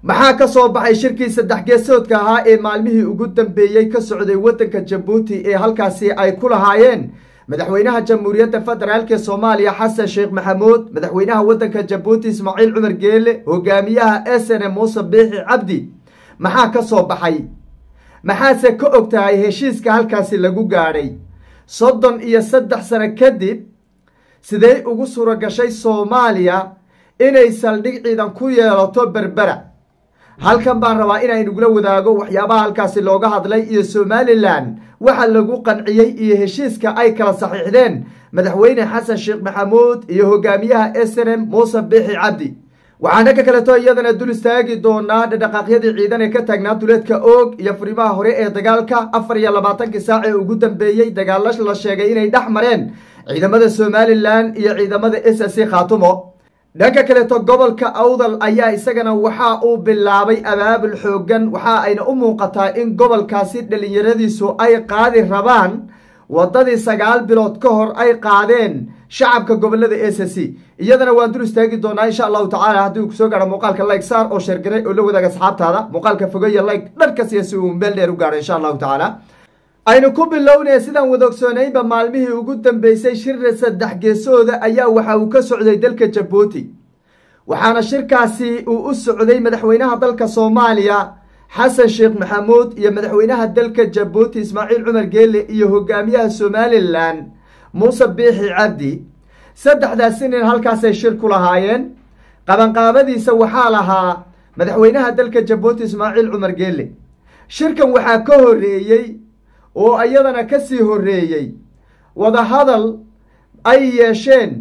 maxaa ka soo baxay shirkii saddex geesoodka ahaa ee maalmihii ugu dambeeyey ka socday waddanka jabuuti ee halkaasi ay ku lahaayeen madaxweynaha jamhuuriyadda federaalk soomaaliya xasan sheekh maxamuud madaxweynaha waddanka jabuuti ismaaciil cumar geele hogaamiyaha s n m muuse biixi cabdi maxaa ka soo baxay maxaase ka og tahay heshiiska halkaasi lagu gaadhay soddon iyo saddex sano kadib sidey ugu suura gashay soomaaliya inay saldhig ciidan ku yeelato berbera halkan baan rabaa inaynugula wadaago waxyaabaha halkaasi looga hadlay iyo somalilan waxa lagu qanciyey iyo heshiiska ay kala saxiixdeen madaxweyne xasan sheekh maxamuud iyo hogaamiyaha s n m muuse biixi cabdi waxaana ka kaleto iyadana dul istaagi doonaa dhadhaqaaqyadii ciidan ee ka taagnaa duleedka oog iyo furimaha hore ee dagaalka afar iyo labaatankii saac ee ugu dambeeyey dagaalo la sheegay inay dhex mareen ciidamada somalilan iyo ciidamada s c khaatumo dhanka kaleeto gobolka awdal ayaa isagana waxa uu bilaabay abaabul xoogan waxa ayna u muuqataa in gobolkaasi dhallinyaradiisu ay qaadi rabaan waddadii sagaal bilood ka hor ay qaadeen shacabka gobolada s c iyadana waan dul istaagi doonaa insha allahu tacala haddii uu kusoo gaaro muuqaalka like saar oo sheergaray oo la wadaaga asxaabtaada muuqaalka fogeya like dharkasiya si uu meel dheer u gaaro insha allahu tacaala aynu ku bilownaya sidaan wadogsoonayba maalmihii ugu dambeysay shirra saddex geesooda ayaa waxa uu ka socday dalka jabuuti waxaana shirkaasi uu u socday madaxweynaha dalka soomaaliya xasan sheekh maxamuud iyo madaxweynaha dalka jabuuti ismaaciil cumar geele iyo hogaamiyaha somalilan muuse biixi cabdi saddexdaasi nin halkaasay shir ku lahaayeen qabanqaabadiisa waxaa lahaa madaxweynaha dalka jabuuti ismaaciil cumar geele shirkan waxaa ka horeeyey oo iyadana ka sii horeeyey wadahadal ay yeesheen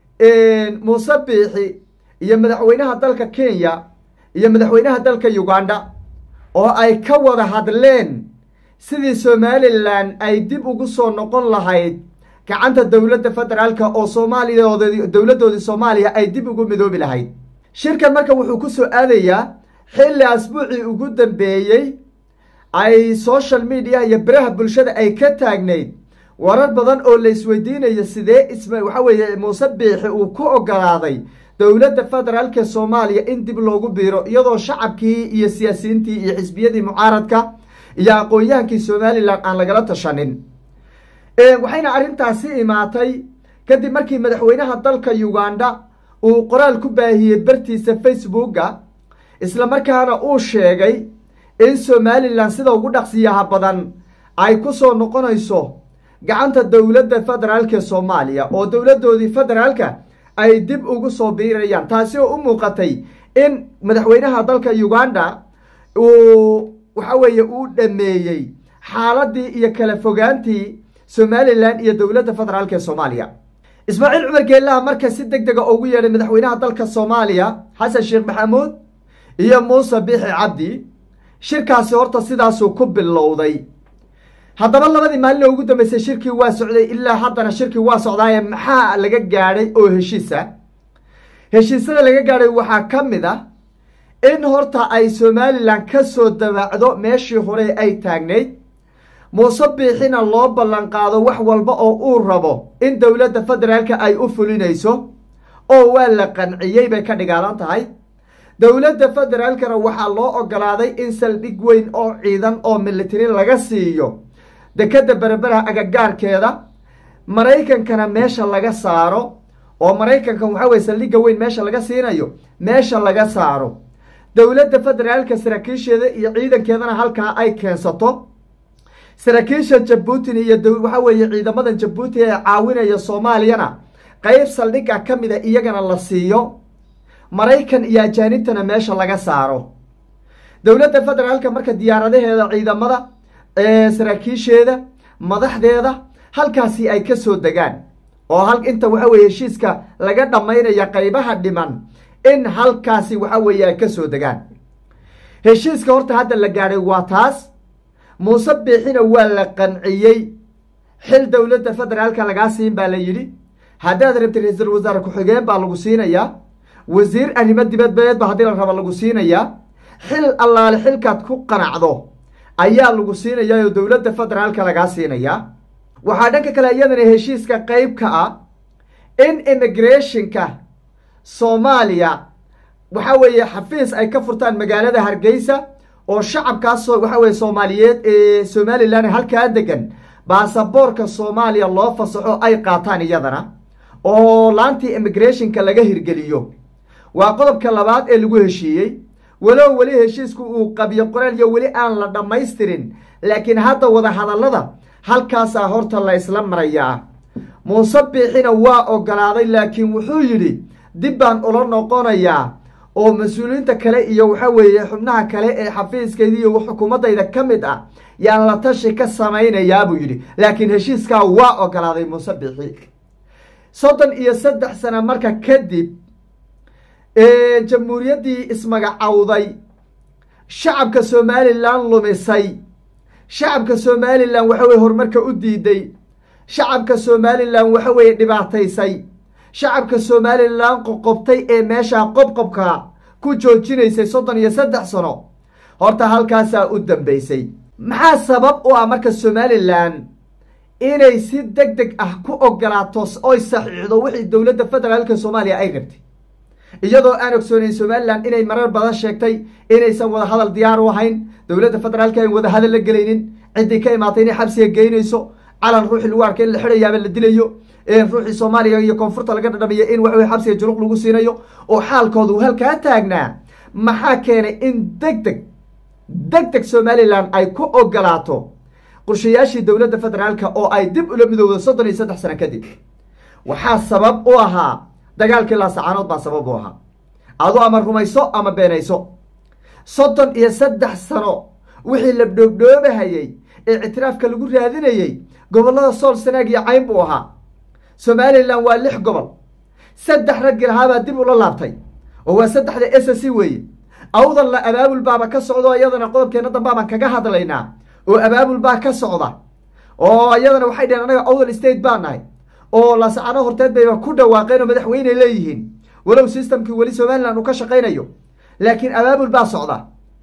muuse biixi iyo madaxweynaha dalka kenya iyo madaxweynaha dalka uganda oo ay ka wada hadleen sidii somalilan ay dib ugu soo noqon lahayd gacanta dowladda federaalka oo soomaaliyaood dowladdoodii soomaaliya ay dib ugu midoobi lahayd shirkan marka wuxuu ku soo aadayaa xilli asbuucii ugu dambeeyey ay social media iyo beraha bulshada ay ka taagnayd warar badan oo la isweydiinayo sidee isma waxa weeye muuse biixi uu ku ogolaaday dowladda federaalka soomaaliya in dib loogu biiro iyadoo shacabkii iyo siyaasiyiintii iyo xisbiyadii mucaaradka iyo aqoon-yahankii somalilan aan lagala tashanin waxayna arrintaasi imaatay kadib markii madaxweynaha dalka uganda uu qoraal ku baahiyey bartiisa facebooka islamarkaana uu sheegay in somalilan sida ugu dhaqsiyaha badan ay ku soo noqonayso gacanta dowladda federaalka soomaaliya oo dowladdoodii federaalka ay dib ugu soo biirayaan taasi oo u muuqatay in madaxweynaha dalka uganda uu waxa weeye uu dhameeyey xaaladii iyo kala fogaantii somalilan iyo dowladda federaalk ee soomaaliya ismaaciil cumar geelaha marka si deg dega ugu yeedhay madaxweynaha dalka soomaaliya xasan sheekh maxamuud iyo muuse biixi cabdi shirkaasi horta sidaasuu ku bilowday haddaba labadii maalin oo ugu dambeysay shirkii waa socday ilaa haddana shirkii waa socdaaye maxaa laga gaadhay oo heshiisa heshiisyada laga gaadhay waxaa ka mid ah in horta ay somalilan ka soo dabaacdo meeshii hore ay taagnayd muuse biixina loo ballan qaado wax walba oo uu rabo in dowladda federaalka ay u fulinayso oo waa la qanciyey bay ka dhigaalan tahay dowladda federaalkana waxaa loo ogolaaday in saldhig weyn oo ciidan oo militari laga siiyo dekadda berberaha agagaarkeeda maraykankana meesha laga saaro oo maraykanka waxaa weye saldhigga weyn meesha laga siinayo meesha laga saaro dowladda federaalka saraakiisheeda iyo ciidankeedana halkaa ay keensato saraakiisha jabuutina iyo waxaa weeye ciidamada jabuuti ee caawinaya soomaaliyana qeyb saldhigga ka mida iyagana la siiyo maraykan iyo ajaanibtana meesha laga saaro dowladda federaalka marka diyaaradaheeda ciidamada saraakiisheeda madaxdeeda halkaasi ay ka soo degaan oo hal inta waxa weye heshiiska laga dhammaynaya qeybaha dhiman in halkaasi waxa weeye ay ka soo degaan heshiiska horta hadda la gaadhay waa taas muuse biixina waa la qanciyey xil dowladda federaalka lagaa siin baa la yidhi haddaad rabtid ra-iisul wasaare ku-xigeen baa lagu siinayaa wasiir arrimo dibadbeed ba haddii la raba lagu siinayaa xil allaale xilkaad ku qanacdo ayaa lagu siinayaa oo dowladda federaalka lagaa siinayaa waxaa dhanka kale iyadana heshiiska qeyb ka ah in immigrationka soomaaliya waxa weeye xafiis ay ka furtaan magaalada hargeysa oo shacabkaas waxa weye soomaaliyeed ee somalilan halkaa degan baasaboorka soomaaliya loo fasaxo ay qaataan iyadana oo laantii immigrationka laga hirgeliyo waa qodobka labaad ee lagu heshiiyey walow weli heshiisku uu qabyo qoraalyo weli aan la dhammaystirin laakiin hadda wada hadallada halkaasaa horta la isla marayaa muuse biixina waa ogolaaday laakiin wuxuu yidhi dib baan ula noqonayaa oo mas-uuliyiinta kale iyo waxa weeye xubnaha kale ee xafiiskayda iyo xukuumaddayda ka mid ah yaan la tashi ka samaynayaa buu yidhi laakiin heshiiskaa waa ogolaaday muuse biixi soddon iyo saddex sano marka kadib jamhuuriyaddii ismagacowday shacabka somalilan lumisay shacabka somalilan waxa weye horumarka u diiday shacabka somalilan waxa weeye dhibaataysay shacabka somalilan qoqobtay ee meeshaa qobqobka ku joojinaysay soddon iyo saddex sano horta halkaasaa u dambeysay maxaa sabab u ah marka somalilan inay si deg deg ah ku ogolaato oy saxiixdo wixii dowladda federaalka soomaaliya ay rabtay iyadoo aan ogsoonayn somalilan inay marar badan sheegtay inaysan wada hadal diyaar u ahayn dowladda federaalka ayn wada hadal la gelaynin ciddii ka imaatay inay xabsiga geynayso calan ruuxii lagu arkay in la xidhayaaba la dilayo ruuxii soomaaliya iyo koonfurta laga dhadhamiya in waxawey xabsiga juruq lagu siinayo oo xaalkooda uu halkaa taagnaa maxaa keenay in deg deg deg deg somalilan ay ku ogolaato qorshayaashii dowladda federaalka oo ay dib ula midowdo soddon iyo saddex sano kadib waxaa sabab u ahaa dagaalkii laasacaanood baa sabab u ahaa adu ama rumayso ama beenayso soddon iyo saddex sano wixii la dhoobdhoobahayey ee ictiraafka lagu raadinayey gobollada sool sanaag iyo cayn buu ahaa somalilan waa lix gobol saddex raggi lahaabaa dib ula laabtay oo waa saddexda s c weeye awdan la abaabul baaba ka socdo iyadana qodobkeena dambaabaan kaga hadlaynaa oo abaabul baa ka socda oo iyadana waxay dheheen anaga awdal state baa nahay oo laasacano horteed bayba ku dhawaaqeen oo madaxweyne leeyihiin walow systemkii weli somalilan uu ka shaqaynayo laakiin abaabul baa socda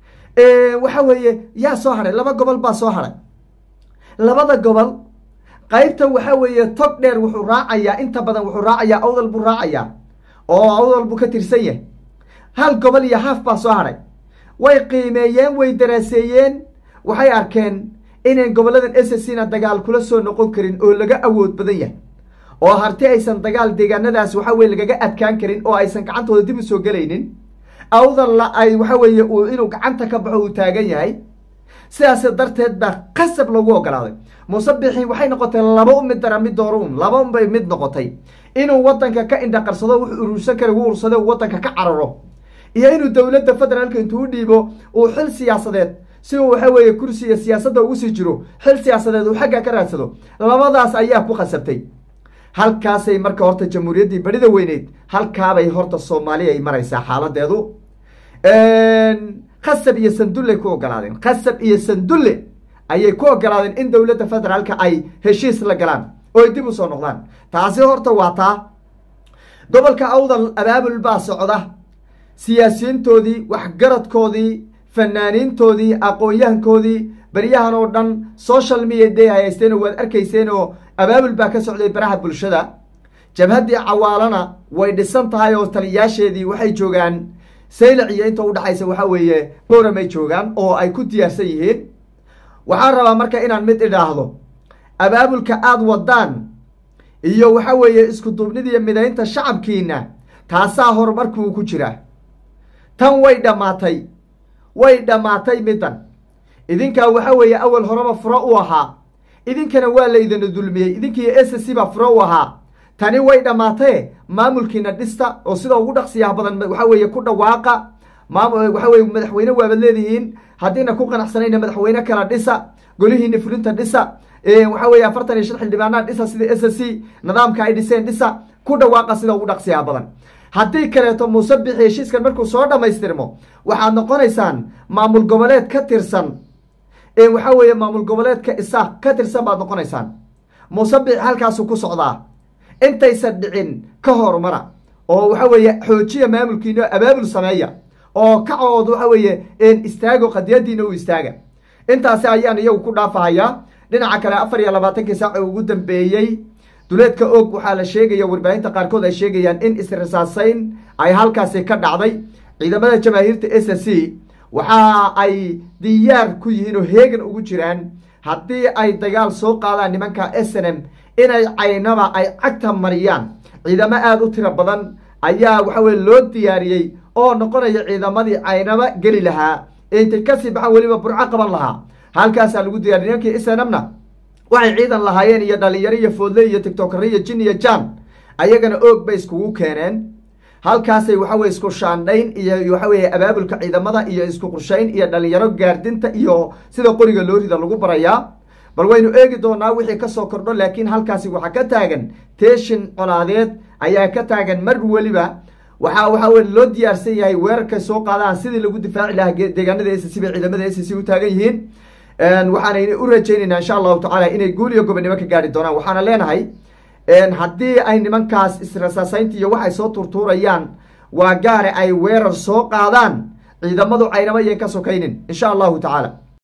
waxa weeye yaa soo hadhay laba gobol baa soo hadhay labada gobol qaybta waxa weeye tog dheer wuxuu raacayaa inta badan wuxuu raacayaa awdal buu raacayaa oo awdal buu ka tirsan yahay hal gobol iyo haaf baa soo hadhay way qiimeeyeen way daraaseeyeen waxay arkeen inayn goboladan s c na dagaal kula soo noqon karin oo laga awood badan yahay oo harti aysan dagaal deegaanadaas waxa weye lagaga adkaan karin oo aysan gacantooda dib u soo gelaynin awdan la ay waxa weeye uu inuu gacanta ka baxo uu taagan yahay sidaas darteed baa qasab lagu ogolaaday muuse bixi waxay noqotay laba u mid dara mid dooro un laba un bay mid noqotay inuu wadanka ka indhaqarsado wuxuu urursan kara uu urursado uu wadanka ka cararo iyo inuu dowladda federaalka intuu u dhiibo uu xil siyaasadeed si uu waxa weeye kursiga siyaasadda ugu sii jiro xil siyaasadeed uu xagga ka raadsado labadaas ayaa ku khasabtay halkaasay marka horta jamhuuriyaddii barida weyneyd halkaabay horta soomaaliya ay maraysaa xaaladeedu khasab iyo sandulle ku ogolaadeen khasab iyo sandulle ayay ku ogolaadeen in dowladda federaalka ay heshiis la galaan oo ay dib u soo noqdaan taasi horta waa taa gobolka awdal abaabul baa socda siyaasiyiintoodii waxgaradkoodii fanaaniintoodii aqoon-yahankoodii baryahan oo dhan social media day ay haysteen oo waad arkayseen oo abaabul baa ka socday baraha bulshada jabhaddii cawaalana way dhisan tahay oo taliyaasheedii waxay joogaan saylac iyo inta udhexaysa waxa weeye bowramay joogaan oo ay ku diyaarsan yihiin waxaan rabaa marka inaan mid idhaahdo abaabulka aada wadaan iyo waxa weeye isku duubnidiiyo midaynta shacabkiina taasaa horumarkuu ku jira tan way dhammaatay way dhammaatay middan idinkaa waxa weeye awal horeba furo u ahaa idinkana waa la idina dulmiyey idinkiiyo s c baa furo u ahaa tani way dhammaatee maamulkiina dhista oo sida ugu dhaqsiyaha badan waxa weeye ku dhawaaqa maam waxa weye madaxweyne waabad leedihiin haddiina ku qanacsanayna madaxweyne kala dhisa golihiina fulinta dhisa waxa weye afartan iyo shan xildhibaanaa dhisa sida s c nidaamka ay dhiseen dhisa ku dhawaaqa sida ugu dhaqsiyaha badan haddii kaleeto muuse bixi heshiiskan markuu soo dhammaystirmo waxaad noqonaysaan maamul goboleed ka tirsan waxa weeye maamul goboleedka isaaq ka tirsan baad noqonaysaan muuse bixi halkaasuu ku socdaa intaysan dhicin ka horumara oo waxa weeye xoojiya maamulkiina abaabul sameeya oo kacood waxa weeye istaago qadiyadiina u istaaga intaasi ayaan iyagu ku dhaafahayaa dhinaca kale afar iyo labaatankii saaci ugu dambeeyey duleedka og waxaa la sheegaya warbaahinta qaarkood ay sheegayaan in isrisaasayn ay halkaasi ka dhacday ciidamada jamaahiirta s c waxa ay diyaar ku yihiin oo heegan ugu jiraan haddii ay dagaal soo qaadaan nimanka s n m inay caynaba ay cagta mariyaan ciidamo aada u tiro badan ayaa waxa weye loo diyaariyey oo noqonaya ciidamadii caynaba geli lahaa ee intay kasii baxaan weliba burco qaban lahaa halkaasaa lagu diyaariy nimankii s n m na waxay ciidan lahaayeen iyo dhalinyaro iyo foodle iyo tictokare iyo jin iyo jan ayagana oog bay iskugu keeneen halkaasay waxaweye isku shaandhayn iyo waxaweye abaabulka ciidamada iyo isku qurshayn iyo dhalinyaro gaardinta iyo sida qoriga loorida lagu barayaa bal waynu eegi doonaa wixii kasoo kordho laakiin halkaasi waxaa ka taagan teeshin colaadeed ayaa ka taagan mar weliba waxaa waxa weye loo diyaarsan yahay weerarkay soo qaadaan sidii lagu difaaci lahaa deegaanada s c bay ciidamada s c u taagan yihiin waxaana u rajaynaynaa insha allahu tacaala inay guul iyo gobonimo ka gaari doonaan waxaana leenahay haddii ay nimankaas israsaasaynta iyo waxay soo turtuurayaan waa gaare ay weerar soo qaadaan ciidamadu caynama yan ka sokaynin insha allahu tacaala